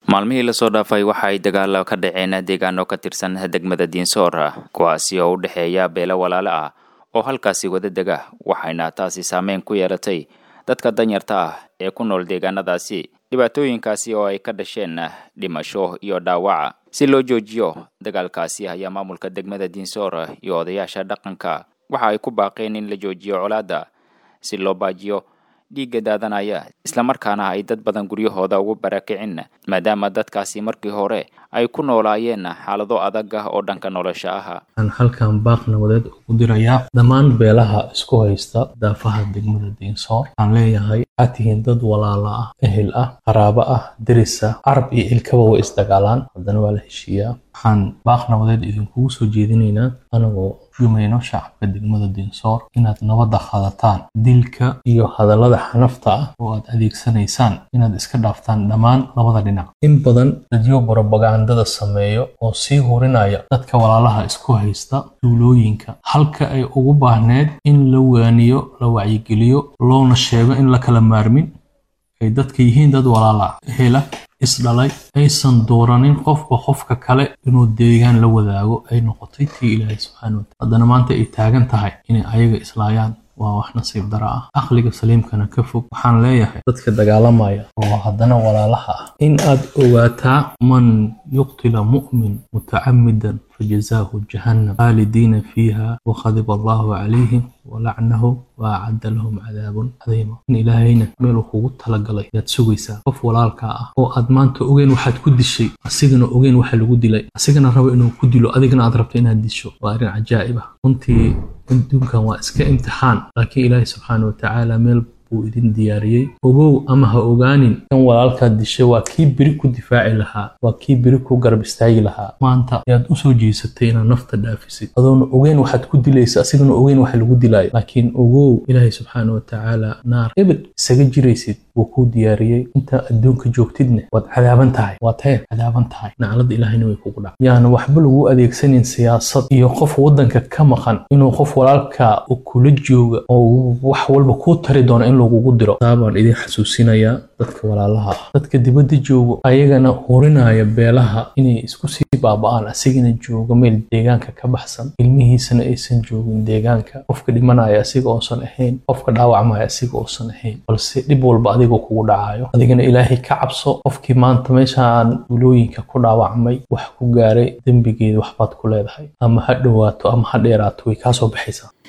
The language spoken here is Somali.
maalmihii lasoo dhaafay waxa ay dagaalo ka dhaceen deegaano ka tirsan degmada diinsoor kuwaasi oo u dhexeeya beelo walaale ah oo halkaasi wada dega waxayna taasi saameyn ku yeelatay dadka danyarta ah ee ku nool deegaanadaasi dhibaatooyinkaasi oo ay ka dhasheen dhimasho iyo dhaawaca si loo joojiyo dagaalkaasi ayaa maamulka degmada diinsoor iyo odayaasha dhaqanka waxa ay ku baaqeen in la joojiyo colaadda si loo baajiyo dhiigga daadanaya islamarkaana ay dad badan guryahooda ugu barakicin maadaama dadkaasi markii hore ay ku noolaayeen xaalado adag ah oo dhanka nolosha ah waxaan halkan baaq nabadeed ugu dirayaa dhammaan beelaha isku haysta daafaha degmada diinsoor waxaan leeyahay waxaad tihiin dad walaala ah ehel ah qaraabo ah deris ah carab iyo ilkaba way isdagaalaan haddana waa la heshiiyaa waxaan baaq nabadeed idinkugu soo jeedinaynaa anagoo jumayno shacabka degmada diinsoor inaad nabadda qaadataan dilka iyo hadallada xanafta ah oo aad adeegsanaysaan inaad iska dhaaftaan dhammaan labada dhinac in badan dadyo borobagandada sameeyo oo sii hurinaya dadka walaalaha isku haysta duulooyinka halka ay ugu baahneed in la waaniyo la wacyigeliyo loona sheego in la kala maarmin ay dadka yihiin dad walaala hela isdhalay aysan dooranin qofba qofka kale inuu deegaan la wadaago ay noqotay tii ilaahay subxaana wataala haddana maanta ay taagan tahay inay ayaga islaayaan waa wax nasiib dara ah aqliga saliimkana ka fog waxaan leeyahay dadka dagaalamaya oo haddana walaalaha ah in aad ogaataa man yuqtila mu'min mutacamidan fajazaahu jahannam khaalidiina fiiha wakhadiba allahu calayhim walacnahu waacadda lahum cadaabun cadiima in ilaahayna meeluu kugu talagalay ayaad sugaysaa qof walaalkaa ah oo aad maanta ogeen waxaad ku dishay asigana ogeen waxa lagu dilay asigana rabo inuu ku dilo adigana aad rabto inaad disho waa arrin cajaa'ib ah runtii adduunkan waa iska imtixaan laakiin ilaahay subxaana watacaala meel buu idin diyaariyey ogow ama ha ogaanin kan walaalkaad dishay waa kii beri ku difaaci lahaa waa kii beri ku garab istaagi lahaa maanta ayaad usoo jeesatay inaad nafta dhaafisid adoona ogeyn waxaad ku dilaysa asigana ogeyn waxa lagu dilaayo laakiin ogow ilaahay subxaana watacaala naar ebed isaga jiraysid wuu kuu diyaariyey intaa adduunka joogtidna waad cadaaban tahay waad heer cadaaban tahay naclada ilaahayna way kugu dhac yaana waxba lagu adeegsanin siyaasad iyo qof waddanka ka maqan inuu qof walaalka u kula jooga oo wax walba kuu tari doona in lagugu diro taabaan idin xasuusinayaa dadka walaalaha ah dadka dibadda joogo ayagana hurinaya beelaha inay isku sii baaba'aan asigana joogo meel deegaanka ka baxsan ilmihiisana aysan joogin deegaanka qofka dhimanaya asiga oosan ahayn qofka dhaawacmaya asiga oosan ahayn balse dhib walba adigoo kugu dhacayo adigana ilaahay ka cabso qofkii maanta meeshaan ulooyinka ku dhaawacmay wax ku gaaray dembigeeda waxbaad ku leedahay ama ha dhowaato ama ha dheeraato way kaasoo baxaysaa